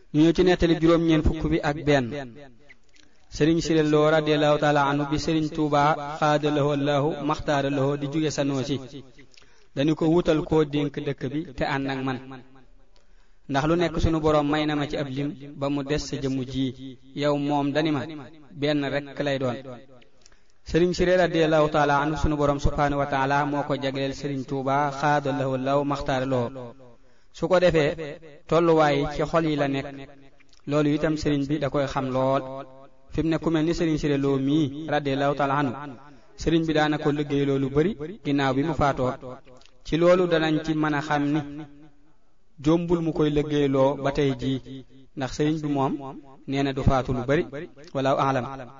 ñu ñëw ci nettali juróom ñeent fukk bi ak benn sëriñ Siré Lo radiallahu taala anhu bi sëriñ Tuuba xaada lahu allahu maxtaara lahu di jóge Sanosi dañu ko wutal koo dénk dëkk bi te ànd ak man ndax lu nekk sunu boroom may na ma ci ab lim ba mu des sa jëmm ji yow moom dani ma benn rekk lay doon sëriñ Siré radiallahu taala anhu sunu boroom subhaanahu wa taala moo ko jagleel sëriñ Tuuba xaada lahu allahu maxtaara lahu su ko defee tolluwaay ci xol yi la nekk loolu itam sëriñ bi da koy xam lool fi mu ne ku mel ni sëriñ Siré Lo mii radiallahu taala anhu sëriñ bi daana ko liggéey loolu bari ginnaaw bi mu faatoo ci loolu danañ ci mën a xam ni jombul mu koy liggéeyloo ba tey jii ndax sëriñ bi moom nee na du faatu lu bari wala alam